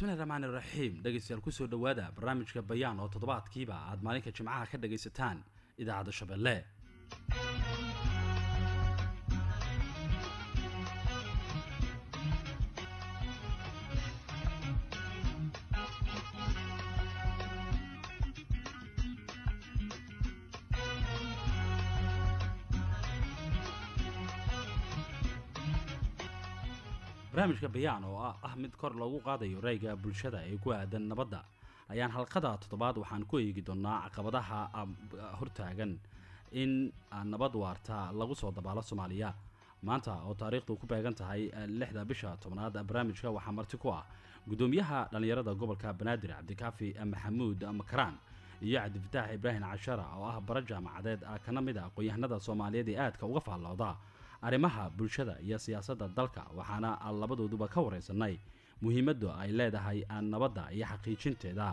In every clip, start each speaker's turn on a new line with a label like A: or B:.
A: bismillahi raxmaan iraxiim dhegeystayaal kusoo dhowaada barnaamijka bayaan oo toddobaadkiiba aad maalinka jimcaha ka dhagaysataan idaacadda shabeelle barnaamijka bayaan oo ah mid kor loogu qaadayo rayga bulshada ee ku aadan nabadda ayaan halqada toddobaad waxaan ku eegi doonaa caqabadaha hortaagan in nabad waarta lagu soo dabaalo soomaaliya maanta oo taariikhdu ku beegan tahay lixda bisha tobnaad barnaamijka waxaa marti ku ah gudoomiyaha dhallinyarada gobolka banaadir cabdikaafi maxamuud makaraan iyo cabdifataax ibraahim cashara oo ah bara jaamacadeed kana mid a aqoon-yahanada soomaaliyeed ee aadka uga faallooda arrimaha bulshada iyo siyaasadda dalka waxaana labadooduba ka waraysanay muhiimadda ay leedahay nabadda iyo xaqiijinteeda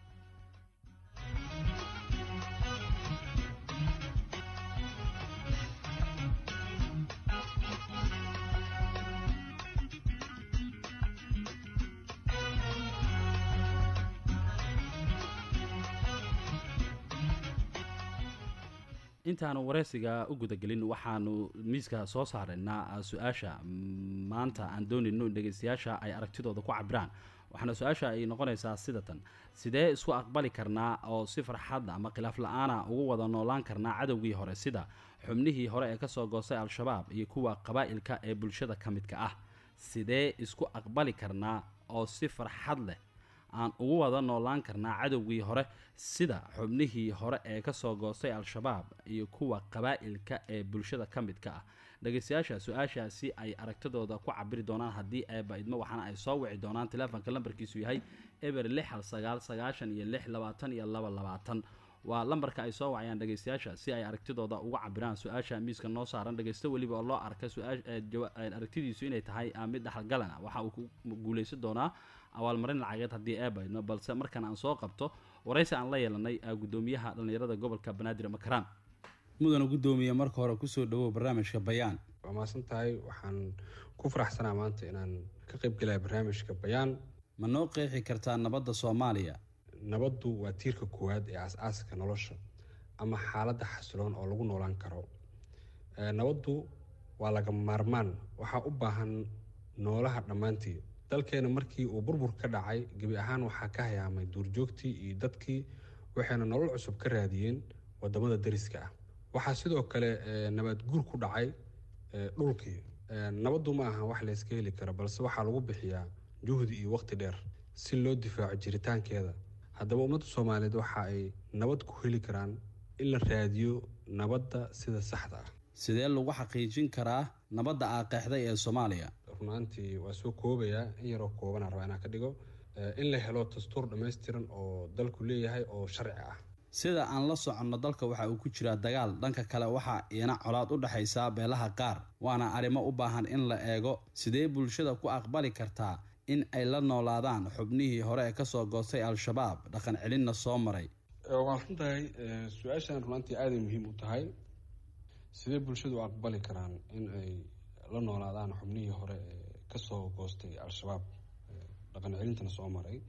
A: intaanu wareysiga u gudagelin waxaanu miiska soo saaraynaa su-aasha maanta aan doonayno in dhegeystayaasha ay aragtidooda ku cabiraan waxaana su-aasha ay noqonaysaa sidatan sidee isku aqbali karnaa oo si farxad ama khilaaf la-aana ugu wada noolaan karnaa cadowgii hore sida xubnihii hore ee kasoo goostay al-shabaab iyo kuwa qabaa'ilka ee bulshada ka midka ah sidee isku aqbali karnaa oo si farxad leh aan ugu wada noolaan karnaa cadowgii hore sida xubnihii hore ee kasoo goostay al-shabaab iyo kuwa qabaa'ilka ee bulshada ka midka ah dhegeystayaasha su-aashaasi ay aragtidooda ku cabiri doonaan haddii eeba idmo waxaana ay soo wici doonaan teleefonka lambarkiisu yahay eber lix hal sagaal sagaashan iyo lix labaatan iyo laba labaatan waa lambarka ay soo wacayaan dhegeystayaasha si ay aragtidooda uga cabiraan su-aasha miiska noo saaran dhegeysto weliba oo loo arka aragtidiisu inay tahay mid dhaxalgalana waxa uu ku guuleysan doonaa abaalmarin lacageed haddii eebaydno balse markan aan soo qabto waraysi aan la yeelanay gudoomiyaha dhallinyarada gobolka banaadir makaraan mudana gudoomiye marka hore kusoo dhawow barnaamijka bayaan
B: waa mahadsan tahay waxaan ku faraxsanaa maanta inaan ka qaybgelaya barnaamijka bayaan
A: ma noo qeexi kartaa nabadda soomaaliya
B: nabaddu waa tiirka koowaad ee aas-aaska nolosha ama xaaladda xasiloon oo lagu noolaan karo nabaddu waa laga maarmaan waxaa u baahan noolaha dhammaantii dalkeena markii uu burbur ka dhacay gebi ahaan waxaa ka hayaamay duurjoogtii iyo dadkii waxayna nolol cusub ka raadiyeen wadamada dariska ah waxaa sidoo kale nabaad guur ku dhacay dhulkii nabaddu ma aha wax layska heli karo balse waxaa lagu bixiyaa juhdi iyo waqti dheer si loo difaaco jiritaankeeda haddaba ummadda soomaaliyeed waxa ay nabad ku heli karaan in la raadiyo nabadda sida saxda ah
A: sidee lagu xaqiijin karaa nabadda aaqeexday ee soomaaliya
B: runaantii waa soo koobayaa in yaroo koobanaa rabaa inaan ka dhigo in la helo dastuur dhammaystiran oo dalku leeyahay oo sharci ah
A: sida aan la soconno dalka waxa uu ku jiraa dagaal dhanka kale waxaa iina colaad u dhexaysaa beelaha qaar waana arrimo u baahan in la eego sidee bulshada ku aqbali kartaa in ay la noolaadaan xubnihii hore ee kasoo goostay al-shabaab dhaqan celinna soo maray
B: waan runtahay su-aashan runaantii aaday muhiim u tahay sidee bulshadu u aqbali karaan in ay la noolaadaan xubnihii hore ee kasoo goostay al-shabaab dhaqan celintana soo maray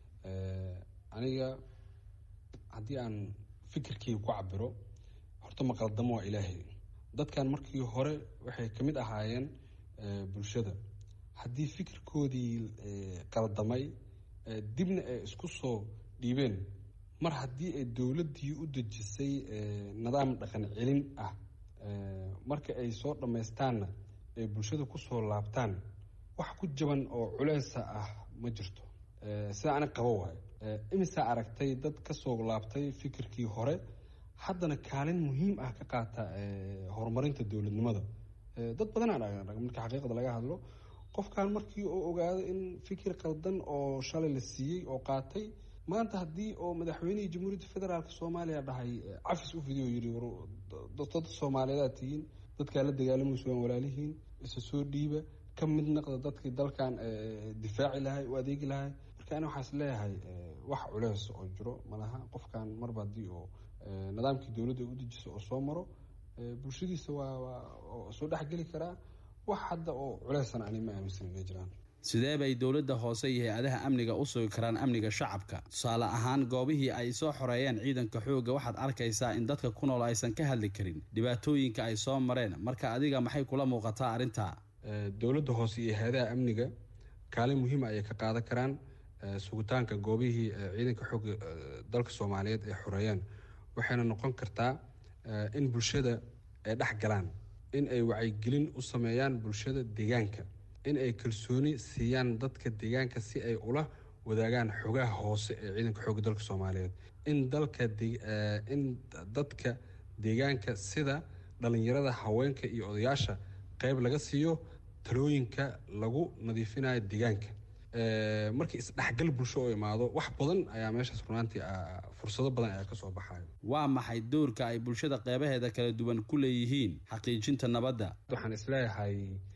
B: aniga haddii aan fikirkii ku cabiro horta maqaldamo waa ilaahay dadkan markii hore waxay kamid ahaayeen bulshada haddii fikirkoodii qaldamay dibna ay isku soo dhiibeen mar haddii ay dowladdii u dejisay nidaam dhaqan celin ah marka ay soo dhammaystaanna ay bulshada kusoo laabtaan wax ku jaban oo culeysa ah ma jirto sida ani qabo waayo imisaa aragtay dad kasoo laabtay fikirkii hore haddana kaalin muhiim ah ka qaata horumarinta dowladnimada dad badanaa marka xaqiiqda laga hadlo qofkan markii uu ogaado in fikir qaldan oo shalay la siiyey oo qaatay maanta haddii oo madaxweynihii jamhuuriyadda federaalk soomaaliya dhahay cafis u fidiyo yiri dad soomaaliyeedaa tihiin dadkaa la dagaalamayso waan walaalihiin isa soo dhiiba ka mid naqda dadkii dalkan difaaci lahay u adeegi lahay marka ani waxaas leeyahay wax culeys oo jiro malaha qofkan marba haddii oo nidaamkii dowladda u dejiso oo soo maro bulshadiisa waa waa soo dhexgeli karaa wax hadda oo culeysana ani ma aaminsan ma jiraan
A: sidee bay dowladda hoose iyo hay-adaha amniga u sugi karaan amniga shacabka tusaale ahaan goobihii ay soo xoreeyeen ciidanka xoogga waxaad arkaysaa in dadka ku nool aysan ka hadli karin dhibaatooyinka ay soo mareen marka adiga maxay kula muuqataa arrintaa
B: dowladda hoose iyo hay-adaha amniga kaalin muhiima ayay ka qaadan karaan sugitaanka goobihii ciidanka xoogga dalka soomaaliyeed ay xoreeyeen waxayna noqon kartaa in bulshada ay dhex galaan in ay wacyigelin u sameeyaan bulshada deegaanka in ay kalsooni siiyaan dadka deegaanka si ay ula wadaagaan xogaha hoose ee ciidanka xoogga dalka soomaaliyeed in dalka in dadka deegaanka sida dhalinyarada haweenka iyo odayaasha qeyb laga siiyo talooyinka lagu nadiifinayo deegaanka markii isdhexgal bulsho oo imaado wax badan ayaa meeshaas runaantii fursado badan ayaa kasoo baxayo
A: waa maxay doorka ay bulshada qeybaheeda kala duwan ku leeyihiin xaqiijinta nabadda
B: waxaan isleeyahay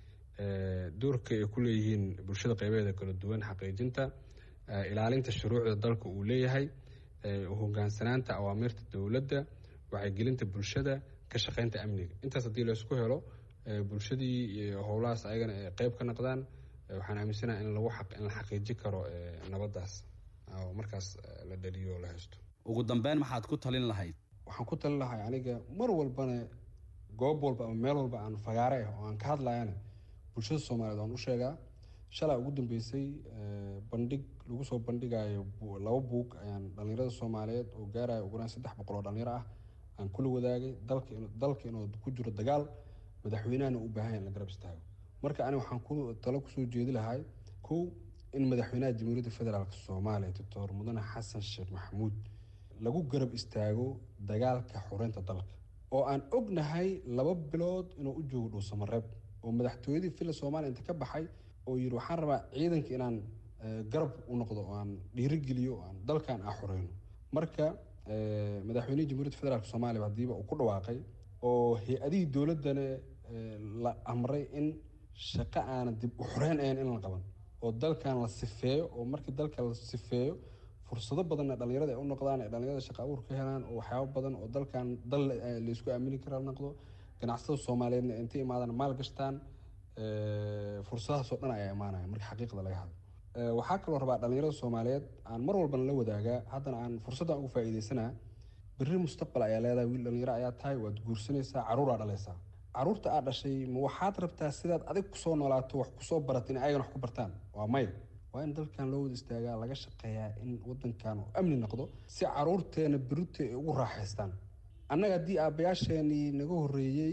B: doorka ay ku leeyihiin bulshada qeybaheeda kala duwan xaqiijinta ilaalinta shuruucda dalka uu leeyahay hogaansanaanta awaamiirta dowladda wacyigelinta bulshada ka shaqeynta amniga intaas haddii laysku helo bulshadii howlahaas ayagana ay qeyb ka noqdaan waxaan aaminsanaha in lagu in la xaqiiji karo nabaddaas oo markaas la dhaliyo la haysto
A: ugu dambeyn maxaad ku talin lahayd
B: waxaan ku talin lahay aniga mar walbana goob walba ama meel walba aan fagaare ah oo aan ka hadlayana bulshada soomaaliyeed waan u sheegaa shalaa ugu dambeysay bandhig lagu soo bandhigayo laba buug ayaan dhalinyarada soomaaliyeed oo gaarayo ugu yaraan saddex boqol oo dhalinyaro ah aan kula wadaagay dalka dalka inuu ku jiro dagaal madaxweynahana u baahan in la garab istaago marka ani waxaan ku talo kusoo jeedi lahay kow in madaxweynaha jamhuuriyadda federaalk soomaaliya doctor mudane xasan sheekh maxamuud lagu garab istaago dagaalka xoreynta dalka oo aan ognahay laba bilood inuu u joogo dhuusamareeb oo madaxtooyadii villa soomaaliya inta ka baxay oo yidhi waxaan rabaa ciidanka inaan garab u noqdo oo aan dhiirigeliyo oo aan dalkan aan xoreyno marka madaxweynihii jamhuuriyadda federaalk soomaaliya hadiiba uu ku dhawaaqay oo hay-adihii dowladdana la amray in shaqo aanan dib u xoreyn ahayn in la qaban oo dalkan la sifeeyo oo markii dalka la sifeeyo fursado badanna dhalinyarada ay u noqdaan ay dhalinyarada shaqa abuur ka helaan oo waxyaabo badan oo dalkan dal laysku aamini kara noqdo ganacsatada soomaaliyeedna intay imaadaan maal gashtaan fursadahaasoo dhan ayaa imaanaya marka xaqiiqda laga hadlo waxaa kaloo rabaa dhalinyarada soomaaliyeed aan mar walbana la wadaagaa haddana aan fursaddan ugu faa'iidaysanaa berri mustaqbal ayaa leedahay wiil dhalinyaro ayaa tahay waad guursanaysaa caruuraa dhalaysaa caruurta aad dhashay ma waxaad rabtaa sidaad adig kusoo noolaato wax kusoo barato in ayagana wax ku bartaan waa maya waa in dalkan loo wada istaagaa laga shaqeeyaa in wadankan uu amni noqdo si caruurteena berute ay ugu raaxaystaan annaga haddii aabbayaasheenii naga horreeyey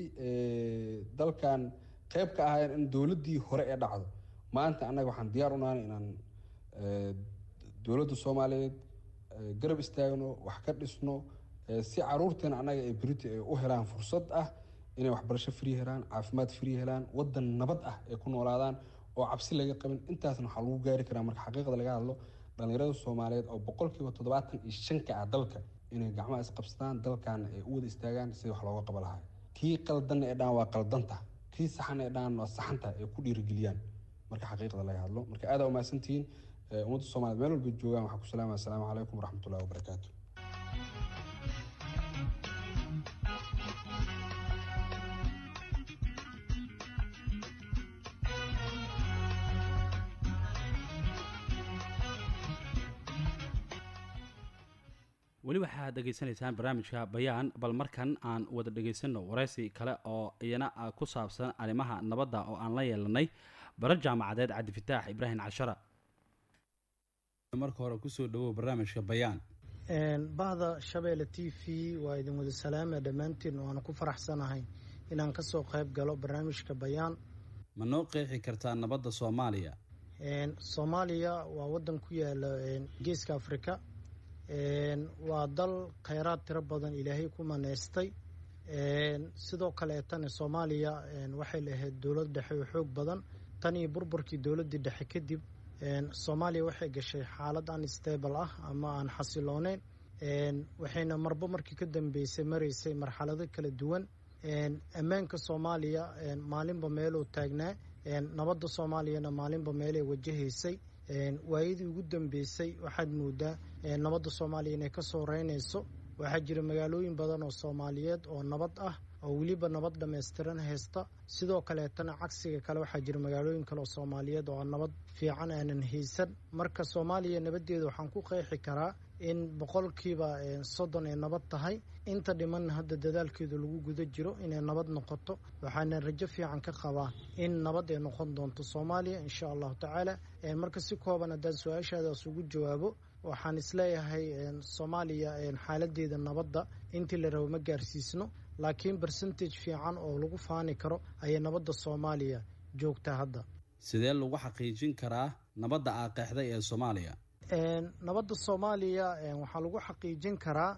B: dalkan qeyb ka ahaayeen in dowladdii hore ee dhacdo maanta annaga waxaan diyaar u nahay inaan dowladda soomaaliyeed garab istaagno wax ka dhisno si caruurteena annaga ay berite ay u helaan fursad ah inay waxbarasho free helaan caafimaad free helaan wadan nabad ah ay ku noolaadaan oo cabsi laga qabin intaasna waxaa lagu gaari karaa marka xaqiiqda laga hadlo dhalinyarada soomaaliyeed oo boqolkiiba toddobaatan iyo shanka ah dalka inay gacmaha isqabsadaan dalkan ay u wada istaagaan sidii wax looga qaba lahaa kii qaldanna ee dhaan waa qaldanta kii saxana ee dhaan waa saxanta ay ku dhiirigeliyaan marka xaqiiqda laga hadlo marka aada umahadsantihiin ummadda soomaliyeed meel walba joogaan waxaa ku salaamaya asalaamu calaykum waraxmatullahi wabarakaatu
A: weli waxaad dhegaysanaysaan barnaamijka bayaan bal markan aan wada dhegaysano waraysi kale oo iyana ku saabsan arrimaha nabadda oo aan la yeelanay bara jaamacadeed cabdifataax ibraahim cashara marka hore kusoo dhawow barnaamijka bayaan
C: bahda shabeelle t v waa idin wada salaama dhammaantiin waana ku faraxsanahay inaan kasoo qayb galo barnaamijka bayaan
A: ma noo qeexi kartaa nabadda soomaaliya
C: soomaaliya waa wadan ku yaala geeska afrika waa dal kheyraad tiro badan ilaahay ku maneystay sidoo kaleetana soomaaliya waxay lahayd dowlad dhexe oo xoog badan tan iyo burburkii dowladdii dhexe kadib soomaaliya waxay gashay xaalad aan stable ah ama aan xasilooneyn waxayna marba markii ka dambeysay maraysay marxalado kala duwan ammaanka soomaaliya maalinba meeluu taagnaa nabadda soomaaliyana maalinba meelay wajahaysay waayadii ugu dambeysay waxaad moodaa nabadda soomaaliya inay ka soo reynayso waxaa jira magaalooyin badan oo soomaaliyeed oo nabad ah oo weliba nabad dhammaystiran haysta sidoo kaleetana cagsiga kale waxaa jira magaalooyin kale oo soomaaliyeed oo nabad fiican aanan haysan marka soomaaliya nabadeeda waxaan ku qeexi karaa in boqolkiiba soddon ay nabad tahay inta dhimanna hadda dadaalkeedu lagu guda jiro inay nabad noqoto waxaana rajo fiican ka qabaa in nabad ay noqon doonto soomaaliya insha allahu tacaala marka si kooban haddaan su-aashaadaas ugu jawaabo waxaan isleeyahay soomaaliya xaaladeeda nabadda intii la rabo ma gaarsiisno laakiin bercentage fiican oo lagu faani karo ayay nabadda soomaaliya joogtaa hadda
A: sidee lagu xaqiijin karaa nabadda aa qeexday ee soomaaliya
C: nabadda soomaaliya waxaa lagu xaqiijin karaa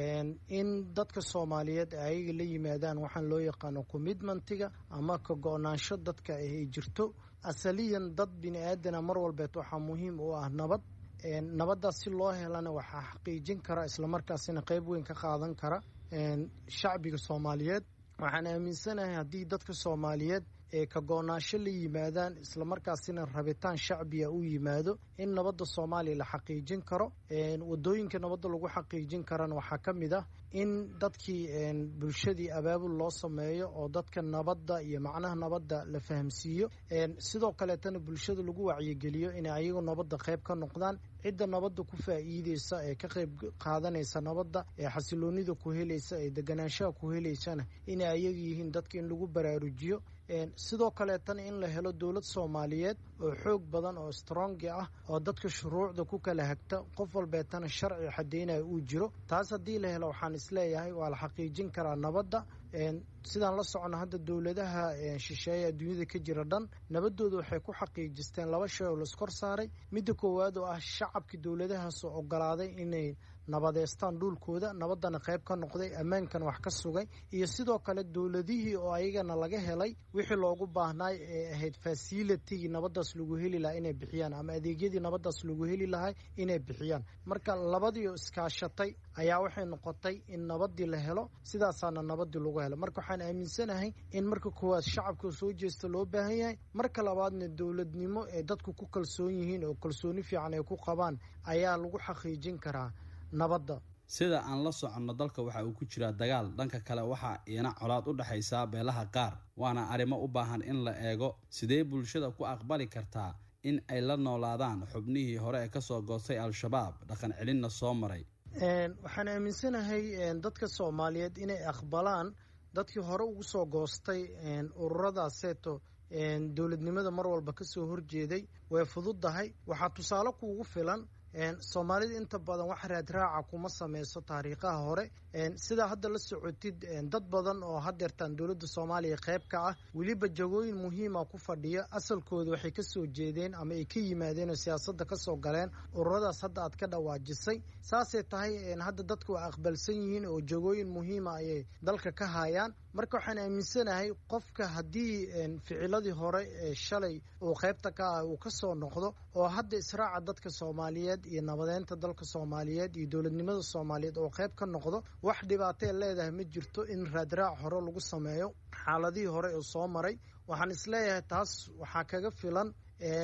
C: in dadka soomaaliyeed ayaga la yimaadaan waxaan loo yaqaano commitmentiga ama ka go-naansho dadka ay jirto asaliyan dad bini aadana mar walbeed waxaa muhiim u ah nabad nabaddaas si loo helana waxaa xaqiijin kara islamarkaasina qeyb weyn ka qaadan kara shacbiga soomaaliyeed waxaan aaminsanahay haddii dadka soomaaliyeed ee ka go-naansho la yimaadaan islamarkaasina rabitaan shacbiga u yimaado in nabadda soomaaliya la xaqiijin karo wadooyinka nabadda lagu xaqiijin karana waxaa ka mid ah in dadkii bulshadii abaabul loo sameeyo oo dadka nabadda iyo macnaha nabadda la fahamsiiyo sidoo kaleetana bulshada lagu wacyigeliyo inay ayagu nabadda qayb ka noqdaan cidda nabadda ku faa'iideysa ee ka qayb qaadanaysa nabadda ee xasiloonida ku helaysa ee deganaanshaha ku helaysana inay ayaga yihiin dadka in lagu baraarujiyo sidoo kaleetana in la helo dowlad soomaaliyeed oo xoog badan oo strongi ah oo dadka shuruucda ku kala hagta qof walbeetana sharci xadeynaya uu jiro taas haddii la helo waxaan isleeyahay waa la xaqiijin karaa nabadda sidaan la socono hadda dowladaha shisheeye adduunyada ka jira dhan nabadooda waxay ku xaqiijisteen laba shay oo laiskor saaray midda koowaad oo ah shacabkii dowladahaas oo ogolaaday inay nabadeystaan dhulkooda nabaddana qayb ka noqday ammaankan wax ka sugay iyo sidoo kale dowladihii oo ayagana laga helay wixii loogu baahnaay ee ahayd fasilitigii nabaddaas lagu heli lahaa inay bixiyaan ama adeegyadii nabaddaas lagu heli lahay inay bixiyaan marka labadii oo iskaashatay ayaa waxay noqotay in nabaddii la helo sidaasaana nabaddii lagu helo marka waxaan aaminsanahay in marka koowaad shacabka soo jeesta loo baahan yahay marka labaadna dowladnimo ee dadku ku kalsoon yihiin oo kalsooni fiican ay ku qabaan ayaa lagu xaqiijin karaa nabadda
A: sida aan la soconno dalka waxa uu ku jiraa dagaal dhanka kale waxaa iina colaad u dhexaysaa beelaha qaar waana arrimo u baahan in la eego sidee bulshada ku aqbali kartaa in ay la noolaadaan xubnihii hore ee kasoo goostay al-shabaab dhaqan celinna soo maray
C: waxaan aaminsanahay dadka soomaaliyeed inay aqbalaan dadkii hore ugu soo goostay ururadaseeto dowladnimada mar walba kasoo horjeeday way fududdahay waxaa tusaale kuugu filan soomaalida inta badan wax raadraaca kuma sameyso taariikhaha hore sidaa hadda la socotid dad badan oo hadeertaan dowladda soomaaliya qayb ka ah weliba jagooyin muhiima ku fadhiya asalkooda waxay kasoo jeedeen ama ay ka yimaadeen oo siyaasadda kasoo galeen ururadaas hadda aad ka dhawaajisay saasay tahay hadda dadka waa aqbalsan yihiin oo jagooyin muhiima ayay dalka ka hayaan marka waxaan aaminsanahay qofka haddii ficiladii hore ee shalay uu qaybta ka ah uu kasoo noqdo oo hadda israaca dadka soomaaliyeed iyo nabadeynta dalka soomaaliyeed iyo dowladnimada soomaaliyeed oo qayb ka noqdo wax dhibaatee leedahay ma jirto in raadraac hore lagu sameeyo xaaladihii hore ee soo maray waxaan isleeyahay taas waxaa kaga filan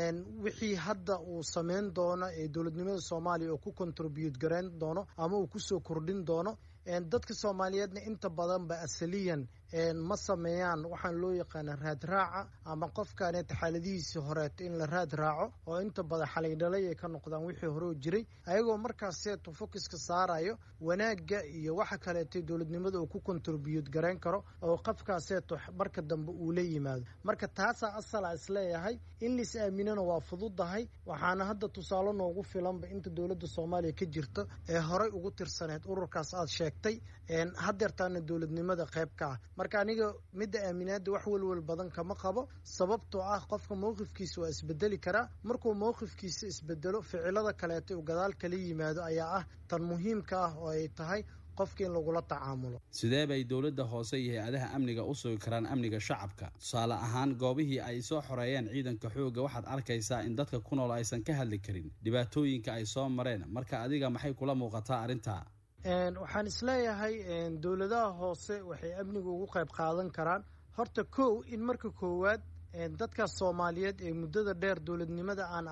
C: wixii hadda uu sameyn doono ee dowladnimada soomaaliya oo ku contribute garayn doono ama uu kusoo kordhin doono dadka soomaaliyeedna inta badanba asaliyan ma sameeyaan waxaan loo yaqaana raadraaca ama qofkaneeta xaaladihiisii horeeto in la raad raaco oo inta badan xalaydhalay ay ka noqdaan wixii horeo jiray ayagoo markaaseeto focuska saarayo wanaagga iyo waxa kaleeto dowladnimada uu ku contribute garayn karo oo qofkaaseeto marka dambe uu la yimaado marka taasaa asala isleeyahay in lais aaminana waa fududahay waxaana hadda tusaale noogu filanba inta dowladda soomaaliya ka jirta ee horey ugu tirsaneyd ururkaas aad sheegtay hadeertaana dowladnimada qayb ka ah marka aniga midda aaminaada wax welwel badan kama qabo sababtoo ah qofka mowqifkiisa waa isbedeli karaa markuu mowqifkiisa isbedelo ficilada kaleeto uu gadaal kala yimaado ayaa ah tan muhiimka ah oo ay tahay qofka in lagula tacaamulo
A: sidee bay dowladda hoose iyo hay-adaha amniga u sugi karaan amniga shacabka tusaale ahaan goobihii ay soo xoreeyeen ciidanka xoogga waxaad arkaysaa in dadka ku nool aysan ka hadli karin dhibaatooyinka ay soo mareen marka adiga maxay kula muuqataa arrintaa
C: waxaan isleeyahay dowladaha hoose waxay amniga ugu qayb qaadan karaan horta kow in marka koowaad dadkaas soomaaliyeed ee muddada dheer dowladnimada aan arag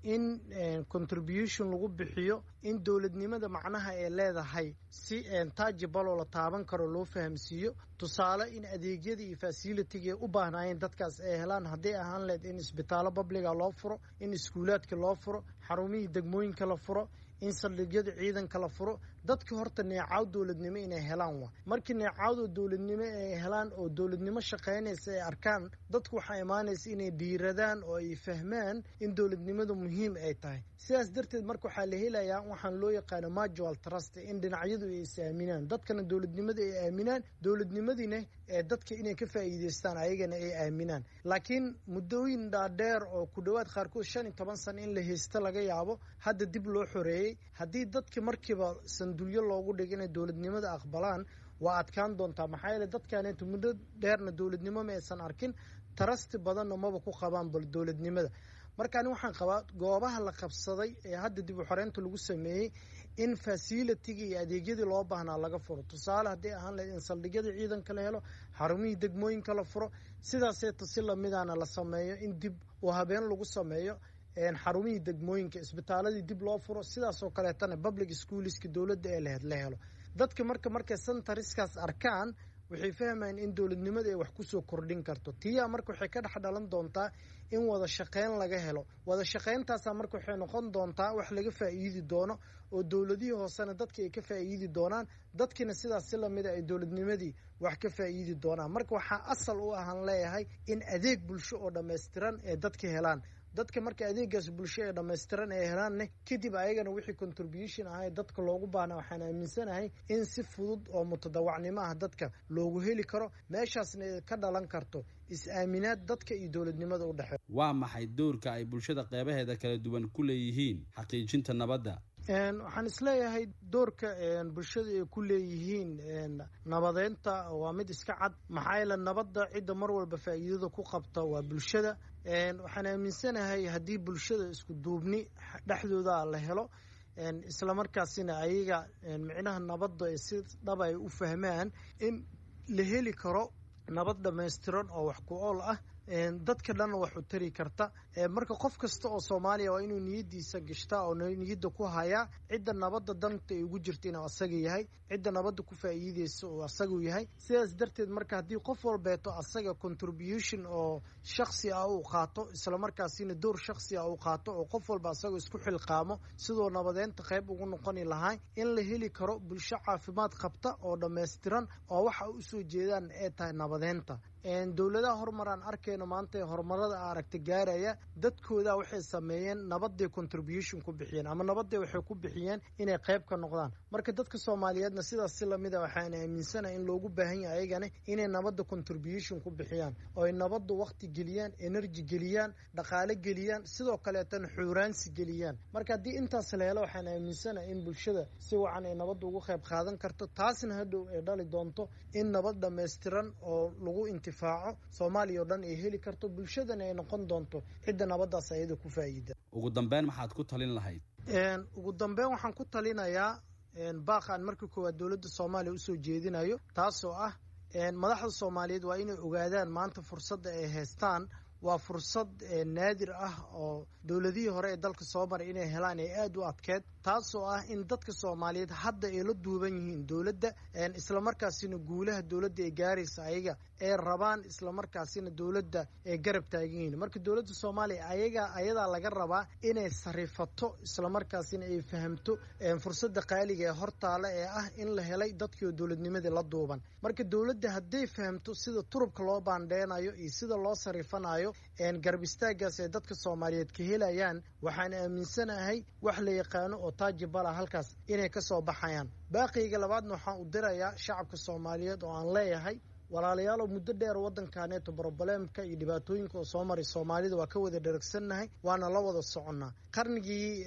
C: in contribution lagu bixiyo in dowladnimada macnaha ay leedahay si tajibaloo la taaban karo loo fahamsiiyo tusaale in adeegyadii iyo fasilitiga u baahnaayeen dadkaas ay helaan hadday ahaan lehed in isbitaallo babliga loo furo in iskuulaadka loo furo xarumihii degmooyinka la furo in saldhigyada ciidanka la furo dadka horta neecaw dowladnimo inay helaan waa markii neecawda dowladnimo ay helaan oo dowladnimo shaqaynaysa ay arkaan dadku waxaa imaanaysa inay dhiiradaan oo ay fahmaan in dowladnimadu muhiim ay tahay sidaas darteed marka waxaa la helayaa waxaan loo yaqaano majual trust in dhinacyadu ay is aaminaan dadkana dowladnimada ay aaminaan dowladnimadiina ee dadka inay ka faa'iidaystaan ayagana ay aaminaan laakiin muddooyin dhaadheer oo ku dhowaad qaarkood shan iyo toban sano in la haysto laga yaabo hadda dib loo xoreeyey haddii dadki markiiba sandulyo loogu dhigo inay dowladnimada aqbalaan waa adkaan doontaa maxaa yeele dadkaneetu muddo dheerna dowladnimo ma aysan arkin tarasti badanna maba ku qabaan bal dowladnimada marka ani waxaan qabaa goobaha la qabsaday ee hadda dib u xoreynta lagu sameeyey in fasilitiga iyo adeegyadii loo baahnaa laga furo tusaale hadday ahaan lahayd in saldhigyadii ciidanka la helo xarumihii degmooyinka la furo sidaaseeta si lamidaana la sameeyo in dib u habeen lagu sameeyo xarumihii degmooyinka isbitaaladii dib loo furo sidaasoo kaleetana public schooliska dowladda ee laheyd la helo dadka marka markay sentariskaas arkaan waxay fahmayaan in dowladnimada ay wax kusoo kordhin karto tiyaa marka waxay ka dhex dhalan doontaa in wada shaqayn laga helo wada shaqayntaasa marka waxay noqon doontaa wax laga faa'iidi doono oo dowladihii hoosena dadka ay ka faa'iidi doonaan dadkiina sidaas si lamida ay dowladnimadii wax ka faa'iidi doonaan marka waxaa asal u ahaan leeyahay in adeeg bulsho oo dhammaystiran ee dadka helaan dadka marka adeegaas bulsho ee dhammaystiran ay helaanne kadib ayagana wixii contribution ahay dadka loogu baahna waxaan aaminsanahay in si fudud oo mutadawacnimo ah dadka loogu heli karo meeshaasna ka dhalan karto is-aaminaad dadka iyo dowladnimada u dhexeeya
A: waa maxay doorka ay bulshada qeybaheeda kala duwan ku leeyihiin xaqiijinta nabadda
C: waxaan isleeyahay doorka bulshada ay ku leeyihiin nabadeynta waa mid iska cad maxaa yeele nabadda cidda mar walba faa'iidada ku qabta waa bulshada waxaan aaminsanahay haddii bulshada isku duubni dhexdooda la helo islamarkaasina ayaga micnaha nabadda si dhaba ay u fahmaan in la heli karo nabad dhammaystiran oo wax ku ool ah dadka dhanna wax u tari karta marka qof kasta oo soomaaliya waa inuu niyadiisa gashtaa oo niyadda ku hayaa cidda nabadda danta ay ugu jirta inuu asaga yahay cidda nabadda ku faa'iideysa uu asagu yahay sidaas darteed marka haddii qof walbeeto asaga contribution oo shaksi ah uu qaato islamarkaasina door shaksi ah uu qaato oo qof walba asagoo isku xilqaamo sidoo nabadeynta qayb ugu noqoni lahaa in la heli karo bulsho caafimaad qabta oo dhammaystiran oo waxa usoo jeedaan ay tahay nabadeynta dowladaha horumaraan arkayno maanta ee horumarada aragta gaaraya dadkooda waxay sameeyeen nabaday contribution ku bixiyeen ama nabaday waxay ku bixiyeen inay qayb ka noqdaan marka dadka soomaaliyeedna sidaas si lamida waxaan aaminsanahay in loogu baahan yahay ayagana inay nabadda contribution ku bixiyaan oo ay nabadda waqti geliyaan energy geliyaan dhaqaale geliyaan sidoo kaleetana xuuraansi geliyaan marka haddii intaas la helo waxaan aaminsanahay in bulshada si wacan ay nabadda ugu qayb qaadan karto taasna hadhow ay dhali doonto in nabad dhammaystiran oo lagu intifaaco soomaaliya oo dhan ay heli karto bulshadana ay noqon doonto cidda nabaddaas ayada ku faa'iida
A: ugu dambeyn maxaad ku talin lahayd
C: ugu dambeyn waxaan ku talinayaa baaqaan marka koowaad dowladda soomaaliya usoo jeedinayo taasoo ah madaxda soomaaliyeed waa inay ogaadaan maanta fursadda ay haystaan waa fursad naadir ah oo dowladihii hore ee dalka soo maray inay helaan ee aada u adkeed taasoo ah in dadka soomaaliyeed hadda ay la duuban yihiin dowladda islamarkaasina guulaha dowladda ay gaaraysa ayaga ay rabaan islamarkaasina dowladda ay garab taagan yihiin marka dowladda soomaaliya ayaga ayadaa laga rabaa inay sarifato islamarkaasina ay fahamto fursadda qaaliga ee hortaale ee ah in la helay dadkii oo dowladnimadii la duuban marka dowladda hadday fahamto sida turubka loo baandheenayo iyo sida loo sarifanayo garab istaagaas ay dadka soomaaliyeed ka helayaan waxaan aaminsanahay wax la yaqaano oo taajibala halkaas inay ka soo baxayaan baaqiyga labaadna waxaan u dirayaa shacabka soomaaliyeed oo aan leeyahay walaalayaalow muddo dheer waddankaaneeto broboleemka iyo dhibaatooyinka oo soo maray soomaalida waa ka wada dheragsannahay waana la wada soconnaa qarnigii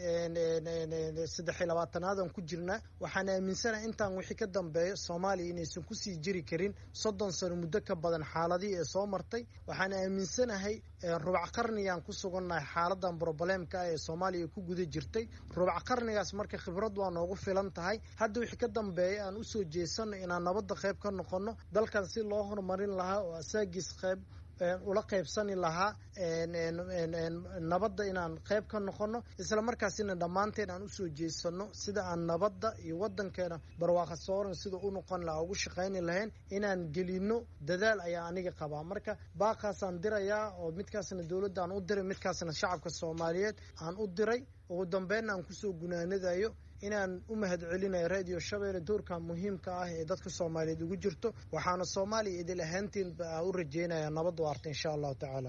C: saddex iyo labaatanaadaan ku jirnaa waxaan aaminsanahay intaan wixii ka dambeeyo soomaaliya inaysan kusii jiri karin soddon sano muddo ka badan xaaladihii ee soo martay waxaan aaminsanahay rubac qarnigaan ku sugannahay xaaladan broboleemka ah ee soomaaliya ku guda jirtay rubac qarnigaas marka khibrad waa noogu filan tahay hadda wixii ka dambeeya aan usoo jeesanno inaan nabadda qayb ka noqonno dalkan si loo horumarin lahaa oo asaagiis qayb ula qaybsani lahaa nabadda inaan qayb ka noqono isla markaasina dhammaanteen aan usoo jeesano sida aan nabadda iyo wadankeena barwaaqa sooran sida u noqon lahaa ugu shaqayni lahayn inaan gelino dadaal ayaa aniga qabaa marka baaqaasaan dirayaa oo midkaasna dowladda aan u diray midkaasna shacabka soomaaliyeed aan u diray ugu dambeynna aan kusoo gunaanadayo inaan u mahad celinayo radio shabeelle doorka muhiimka ah ee dadka soomaaliyeed ugu jirto waxaana soomaaliya idil ahaantiin u rajeynaya nabad waarta insha allahu tacaala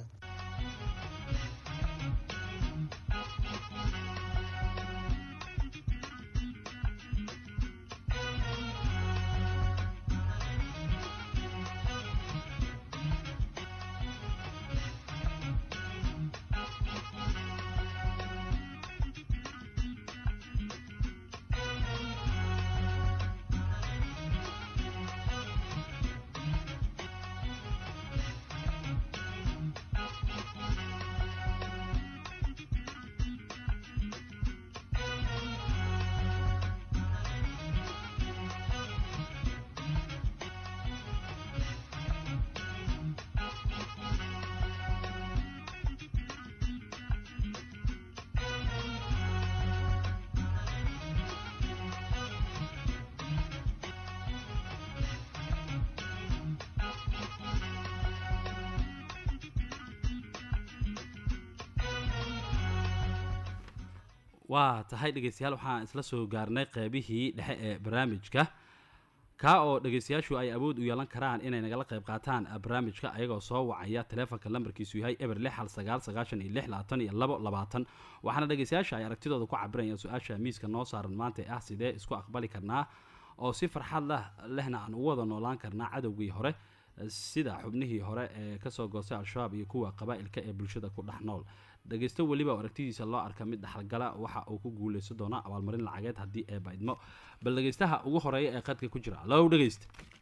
A: waa tahay dhegeystayaal waxaan isla soo gaarnay qeybihii dhexe ee barnaamijka kaa oo dhegeystayaashu ay awood u yeelan karaan inay nagala qayb qaataan barnaamijka ayagoo soo wacaya taleefonka lambarkiisu yahay eber lix hal sagaal sagaashan iyo lix labaatan iyo labo labaatan waxaana dhegeystayaasha ay aragtidooda ku cabirayaan su-aasha miiska noo saaran maanta ee ah sidee isku aqbali karnaa oo si farxad lah lehna aan ugu wada noolaan karnaa cadowgii hore sida xubnihii hore ee kasoo goostay al-shabaab iyo kuwa qabaa-ilka ee bulshada ku dhex nool dhegeysto weliba oo aragtidiisa loo arka mid dhexalgala waxa uu ku guuleysan doonaa abaalmarin lacageed haddii ee baydmo bal dhegeystaha ugu horeeya ee qadka ku jira low dhegeysta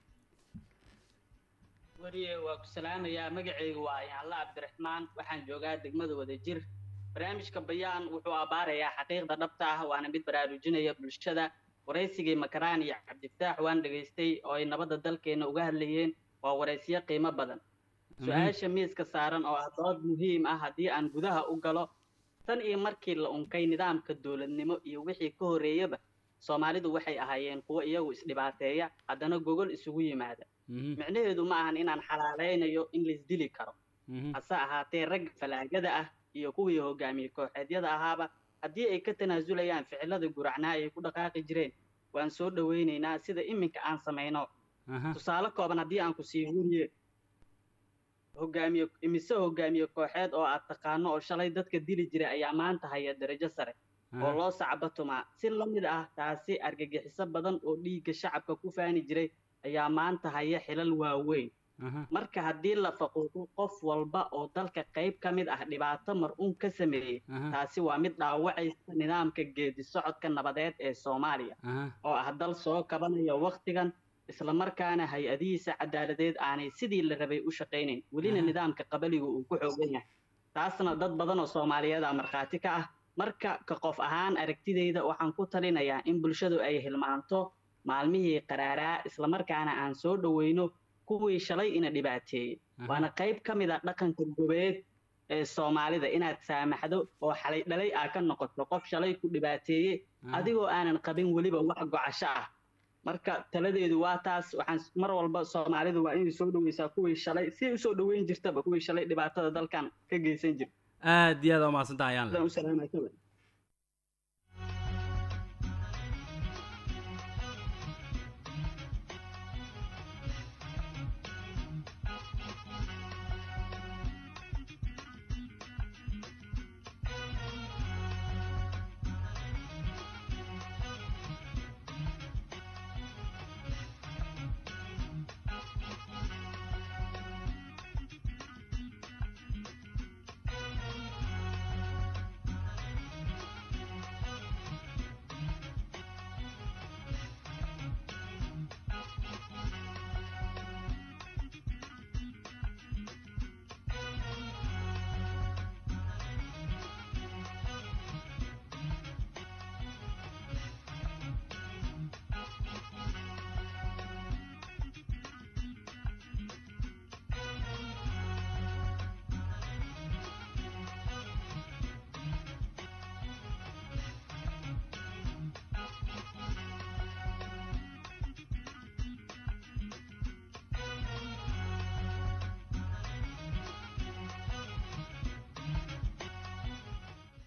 D: wariye waa ku salaamayaa magacaygu waa ayaanla cabdiraxmaan waxaan joogaa degmada wadajir barnaamijka bayaan wuxuu abaarayaa xaqiiqda dhabta ah waana mid baraarujinaya bulshada waraysigii makaraan iyo cabdifataax waan dhegaystay oo ay nabadda dalkeena uga hadlayeen waa waraysyo qiimo badan su-aasha miiska saaran oo ah dood muhiim ah haddii aan gudaha u galo tan iyo markii la unkay nidaamka dowladnimo iyo wixii ka horreeyaba soomaalidu waxay ahaayeen kuwo iyagu isdhibaateeya haddana gogol isugu yimaada micnaheedu ma ahan inaan xalaalaynayo in laisdili karo hase ahaatee ragga falaagada ah iyo kuwii hogaamiye kooxeedyada ahaaba haddii ay ka tanaasulayaan ficilada guracnaa ay ku dhaqaaqi jireen waan soo dhowaynaynaa sida iminka aan samayno tusaale kooban haddii aan ku sii wuriye hogaamiye imise hogaamiye kooxeed oo aad taqaano oo shalay dadka dili jiray ayaa maanta haya darajo sare oo loo sacbatumaa si la mid ah taasi argagixiso badan oo dhiigga shacabka ku faani jiray ayaa maanta haya xilal waaweyn marka haddii la faquuqo qof walba oo dalka qayb ka mid ah dhibaato mar-uun ka sameeyey taasi waa mid dhaawacaysa nidaamka geedi socodka nabadeed ee soomaaliya oo ah dal soo kabanaya wakhtigan islamarkaana hay-adihiisa cadaaladeed aanay sidii la rabay u shaqaynayn welina nidaamka qabaliga uu ku xoogan yahay taasna dad badan oo soomaaliyeeda markhaati ka ah marka ka qof ahaan aragtidayda waxaan ku talinayaa in bulshadu ay hilmaanto maalmihii qaraaraa islamarkaana aan soo dhoweyno kuwii shalay ina dhibaateeyey waana qayb ka mid a dhaqanka gobeed ee soomaalida inaad saamaxdo oo xalay dhalay aa ka noqoto qof shalay ku dhibaateeye adigoo aanan qabin weliba wax gocasho ah marka taladeedu waa taas waxaan mar walba soomaalidu waa inay soo dhaweysaa kuwii shalay si usoo dhaweyn jirtaba kuwii shalay dhibaatada dalkan ka geysan jir
A: aad iyo aad umahadsantaha ayaan le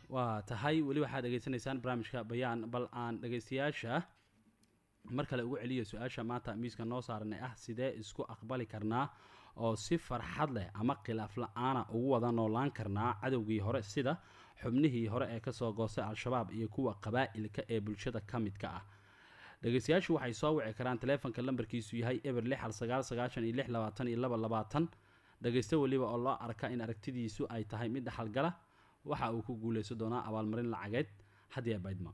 A: waa tahay weli waxaad dhegaysanaysaan barnaamijka bayaan bal aan dhegaystayaasha mar kale ugu celiya su-aasha maanta miiska noo saaranay ah sidee isku aqbali karnaa oo si farxad leh ama khilaaf la-aana ugu wada noolaan karnaa cadowgii hore sida xubnihii hore ee kasoo goostay al-shabaab iyo kuwa qabaa'ilka ee bulshada ka midka ah dhegaystayaashu waxay soo wici karaan taleefonka lambarkiisu yahay eber lix hal sagaal sagaashan iyo lix labaatan iyo laba labaatan dhegaysto weliba oo loo arka in aragtidiisu ay tahay mid dhaxalgala waxa uu ku guuleysan doonaa abaalmarin lacageed hadiya baydma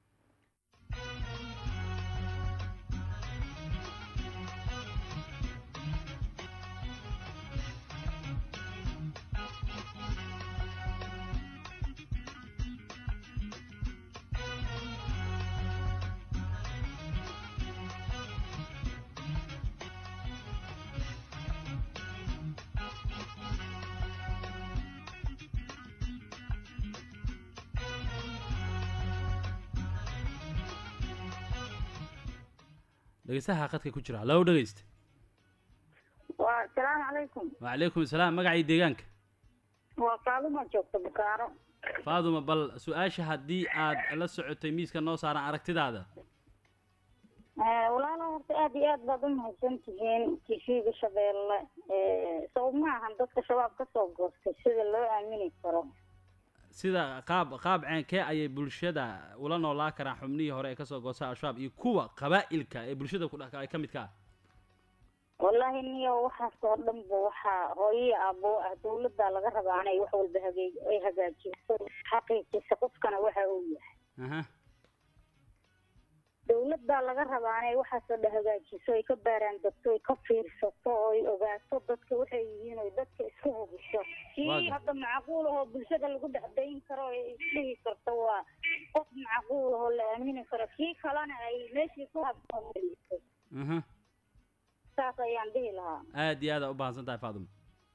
A: dhegeystaha qadka ku jira hallow dhegeysta
E: waa asalaamu calaykum
A: wacalaykum asalaam magacii deegaanka
E: waa faaluma joogta bukaaro
A: faaduma bal su-aasha haddii aad la socotay miiska noo saaran aragtidaada
E: walaalo horta aada iyo aad baad u mahadsan tihiin tishiga shabeelle sabab ma ahan dadka shabaab kasoo goostay sida loo aamini karo
A: sida qaab qaab ceenkee ayay bulshada ula noolaa karaan xubnihii hore ee kasoo goostay al-shabaab iyo kuwa qabaa'ilka ee bulshada ku dhex ay ka midka ah
E: wallaahi niyo waxaas oo dhan ba waxaa hooyo abo ah dawladda laga rabaa inay wax walba hagee ay hagaajiso xaqiijisa qofkana waxa uu yahay
A: aha
E: dawladda laga rabaa inay waxaasoo dhan hagaajiso ay ka baaraan degto ay ka fiirsato oo ay ogaato dadka waxay yihiin oy dadka isku hubiso kii
A: Waaga.
E: hadda macquul ahoo bulshada lagu dhexdayn karo ay isdhihi karto waa qof macquul ahoo la aamini karo kii kalena ay meeshii ku habsoomayso
A: aha
E: saas ayaan dhihi lahaa
A: aad iyo aada u bahansan tahay faaduma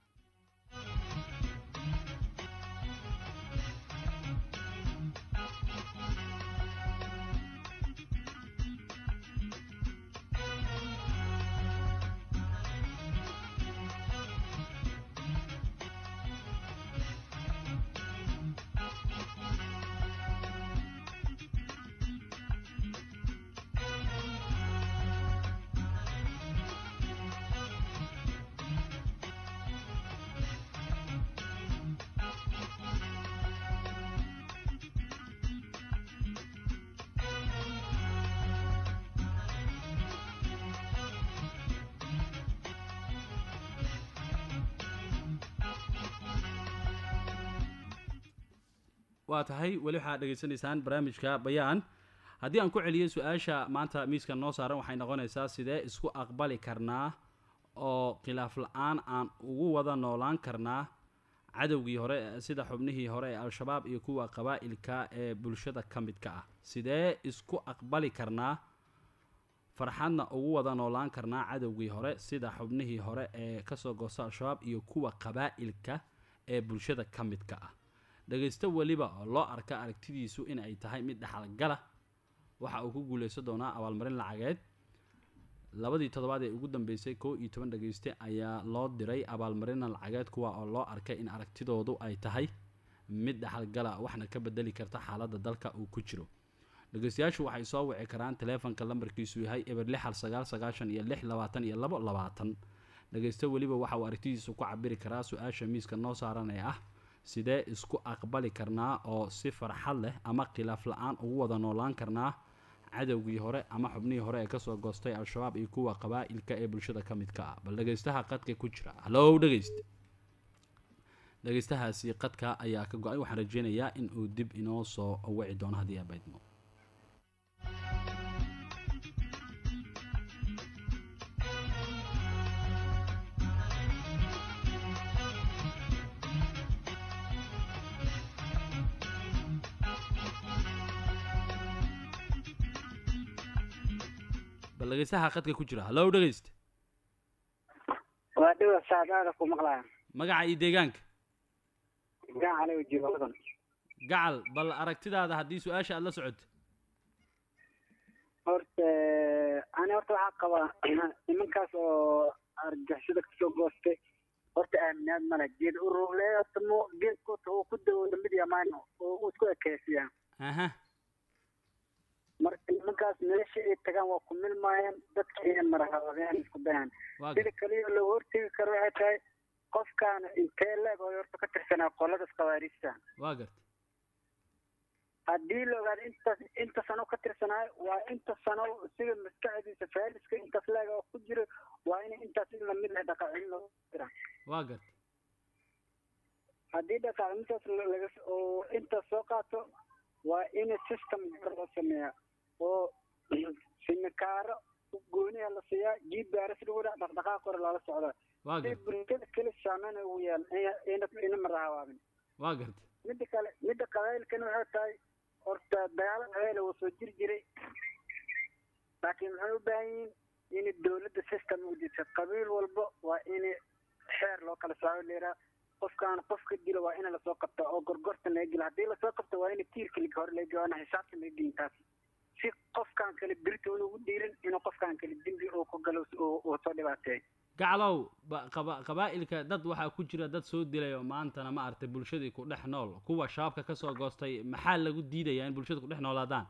A: waa tahay weli waxaad dhegaysanaysaan barnaamijka bayaan haddii aan ku celiyo su-aasha maanta miiska noo saaran waxay noqonaysaa sidee isku aqbali karnaa oo khilaaf la-aan aan ugu wada noolaan karnaa cadowgii hore sida xubnihii hore ee al-shabaab iyo kuwa qabaa'ilka ee bulshada ka midka ah sidee isku aqbali karnaa farxadna ugu wada noolaan karnaa cadowgii hore sida xubnihii hore ee kasoo goosta al-shabaab iyo kuwa qabaa'ilka ee bulshada ka midka ah dhegaysto weliba oo loo arka aragtidiisu in ay tahay mid dhaxalgala waxa uu ku guuleysan doonaa abaalmarin lacageed labadii toddobaad ee ugu dambeysay kow iyo toban dhegayste ayaa loo diray abaalmarina lacageed kuwa oo loo arkay in aragtidoodu ay tahay mid dhaxalgala waxna ka bedeli karta xaaladda dalka uu ku jiro dhegaystayaashu waxay soo wici karaan taleefonka lambarkiisu yahay eber lix hal sagaal sagaashan iyo lix labaatan iyo labo labaatan dhegaysto weliba waxa uu aragtidiisu ku cabiri karaa su-aasha miiska noo saaran ee ah sidee isku aqbali karnaa oo si farxad leh ama khilaaf la-aan ugu wada noolaan karnaa cadowgii hore ama xubnihii hore ee kasoo goostay al-shabaab iyo kuwa qabaa'ilka ee bulshada ka midka ah bal dhegaystaha qadka ku jira hallow dhegayst dhegaystahaasi qadka ayaa ka go-ay waxaan rajeynayaa in uu dib inoo soo wici doono haddii abaydmo bal dhegaystaha qadka ku jira hallow dhegayst
F: waa dhiwa saadaada ku maqlaya
A: magaca iyo deegaanka
F: gacan aniga joogadan
A: gacal bal aragtidaada haddii su-aasha aada la socoto
F: horta ani horta waxaa qabaa nimankaas oo argagixisada kasoo goostay horta aaminaad male geed ururle horta mu geedkuta uu ku dawooda mid yamaan oo uu isku ekeysiyaa
A: aha
F: marka nimankaas meesha ay tagaan waa ku milmaayaan dadka inay marahabadeen isku dayaan
A: waa
F: sida
A: garta
F: kaliya loo hortegi karo waxay tahay qofkaan intee leeg oo horta ka tirsanaa qoladaas khawaariijta
A: waa garta
F: haddii la ogaado intaas inta sano ka tirsanaayo waa inta sano sida maskaxdiisa faaliska intaas leeg oo ku jiro waa in intaas in lamid ah dhaqaacin loo dira
A: waa garta
F: haddii dhaqaacintaas laga oo intaas soo qaato waa in system gar loo sameeyaa oo simikaaro gooniha la siiyaa g p r s lagu dhaa dhaqdhaqaaq hore loola socdaa
A: waa
F: si
A: garta
F: bulshada keli saameyn ugu yeelan ina ina marahawaabin
A: waa garta
F: midda kale midda qabailkana waxay tahay horta dagaalo qabail wuu soo jiri jiray laakiin maxay u baahan yihiin in dowladda system u disa qabiil walba waa in xeer loo kala saaco leeraa qofkaan qofka dilo waa in lasoo qabta oo gorgorta laga gela haddii lasoo qabto waa in tiirka lig hore laga gela waana xisaabta laga gelin taas si qofkaan kale birta unugu dhiirin inuu qofkaan kale dembi uu ku galo uu uu soo dhibaateeyo
A: gaclow ba- qaba qabaa'ilka dad waxaa ku jira dad soo dilay oo maantana ma aragtay bulshadii ku dhex nool kuwa shabaabka kasoo goostay maxaa lagu diidayaa in bulshada ku dhex noolaadaan